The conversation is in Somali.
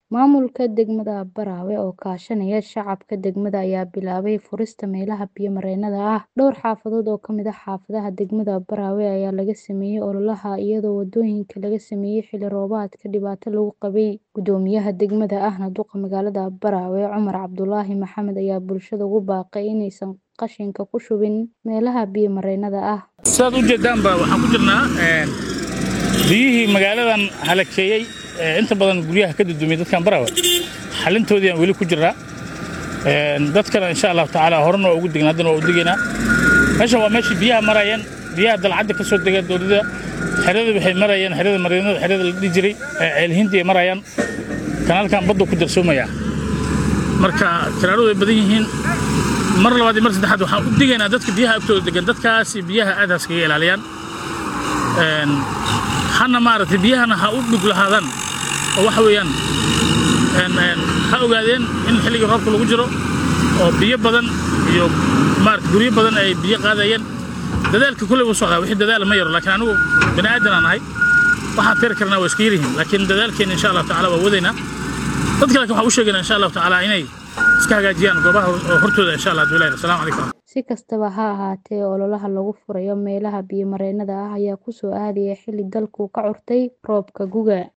Maamulka degmada Baraawe oo kaashanaya shacabka degmada ayaa bilaabay furista meelaha biyo-mareennada ah. Dhowr xaafadood oo ka mid ah xaafadaha degmada Baraawe ayaa laga sameeyay ololaha iyadoo wadooyinka laga sameeyay xilli roobaadka dhibaato lagu qabay. Guddoomiyaha degmada ahna duqa magaalada Baraawe Cumar Cabdulaahi Maxamed ayaa bulshada ugu baaqay inaysan qashinka ku shubin meelaha biyo-mareennada ah. Sidaad u jeedaanba waxaan ku jirnaa biyihii magaaladan halakeeyey inta badan guryaha ka dudumay dadkan Baraawe xalintoodii aan weli ku jirnaa dadkana insha allahu tacaala horena waa ugu degnaa haddana waa u degaynaa meeshan waa meeshii biyaha marayeen biyaha dalcadda ka soo dega dowladda xerada waxay marayeen xerada mareennada xerada la dhihi jiray ceelhinti ay marayaan kanaalkan badda ku darsoomaya marka kiraaradu way badan yihiin mar labaad iyo mar saddexaad waxaan u digaynaa dadka biyaha agtooda degan dadkaasi biyaha aad haskaga ilaaliyaan hana maaragtay biyahana ha u dhug lahaadaan oo waxa weeyaan ha ogaadeen in xilligii roobka lagu jiro oo biyo badan iyo maaragtay guryo badan ay biyo qaadayeen dadaalka kulley wuu socdaa wixii dadaala ma yaro laakiin anigu bini aadan aan ahay waxaan tiri karnaa waa iska yaryihiin laakiin dadaalkeena insha allahu tacaala waa wadaynaa dadka laakiin waxaan u sheegaynaa insha allahu tacaala inay iska hagaajiyaan goobaha hortooda insha allah bilahi assalaamu calaykum Si kastaba ha ahaatee, ololaha lagu furayo meelaha biyo-mareennada ah ayaa ku soo aadaya xilli dalku ka curtay roobka guga.